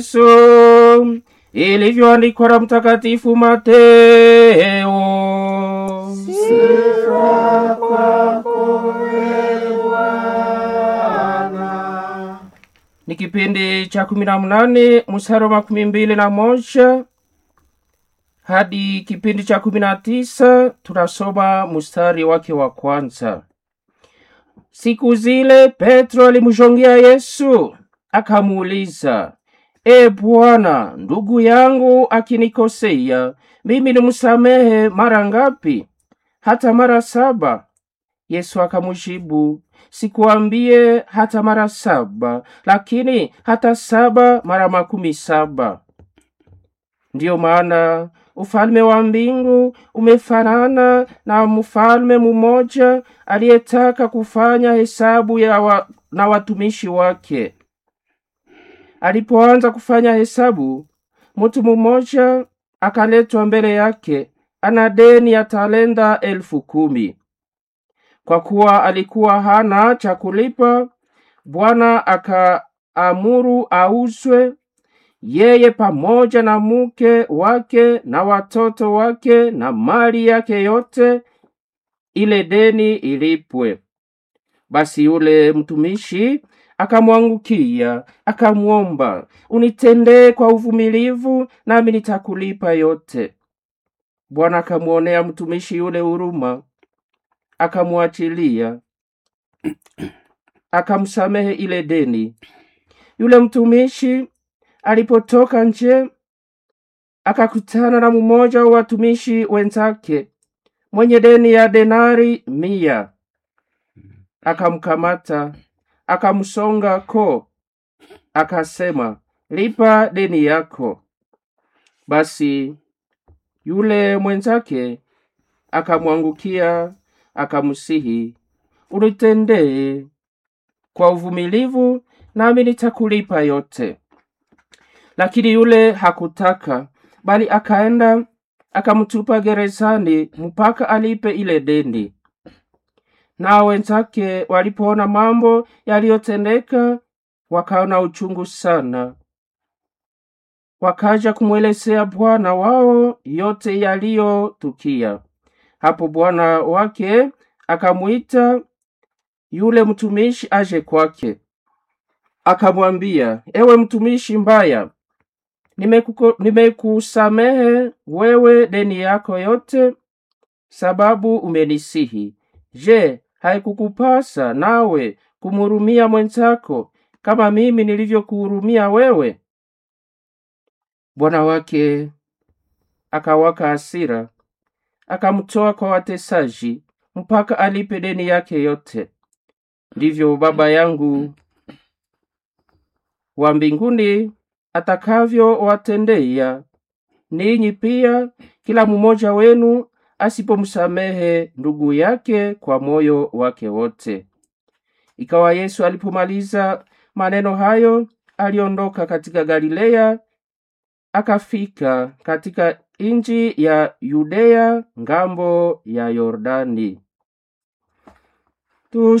Yesu ilivyoandikwa na Mtakatifu Mateo. Sifa kwako ee Bwana. Ni kipindi cha kumi na mnane mstari wa makumi mbili na moja hadi kipindi cha kumi na tisa tunasoma mstari wake wa kwanza. Siku zile Petro alimshongea Yesu akamuuliza, E Bwana, ndugu yangu akinikosea mimi nimsamehe mara ngapi? Hata mara saba? Yesu akamjibu, sikuambie hata mara saba, lakini hata saba mara makumi saba. Ndiyo maana ufalme wa mbingu umefanana na mfalme mmoja aliyetaka kufanya hesabu ya wa, na watumishi wake. Alipoanza kufanya hesabu, mtu mmoja akaletwa mbele yake, ana deni ya talenta elfu kumi. Kwa kuwa alikuwa hana cha kulipa, Bwana akaamuru auzwe yeye pamoja na mke wake na watoto wake na mali yake yote, ile deni ilipwe. Basi yule mtumishi akamwangukia akamwomba, unitendee kwa uvumilivu, nami nitakulipa yote. Bwana akamwonea mtumishi yule huruma, akamwachilia, akamsamehe ile deni. Yule mtumishi alipotoka nje akakutana na mmoja wa watumishi wenzake mwenye deni ya denari mia. Akamkamata, akamsonga ko, akasema, lipa deni yako. Basi yule mwenzake akamwangukia, akamsihi, unitendee kwa uvumilivu, nami nitakulipa yote. Lakini yule hakutaka, bali akaenda akamtupa gerezani mpaka alipe ile deni. Nao wenzake walipoona mambo yaliyotendeka, wakaona uchungu sana, wakaja kumwelezea bwana wao yote yaliyotukia. Hapo bwana wake akamwita yule mtumishi aje kwake, akamwambia, ewe mtumishi mbaya, nimekuko- nimekusamehe wewe deni yako yote, sababu umenisihi. Je, haikukupasa nawe kumhurumia mwenzako kama mimi nilivyokuhurumia wewe? Bwana wake akawaka hasira, akamtoa kwa watesaji mpaka alipe deni yake yote. Ndivyo Baba yangu wa mbinguni atakavyowatendea ninyi pia, kila mmoja wenu asipomsamehe ndugu yake kwa moyo wake wote. Ikawa Yesu alipomaliza maneno hayo, aliondoka katika Galilea, akafika katika nchi ya Yudea ngambo ya Yordani. Tush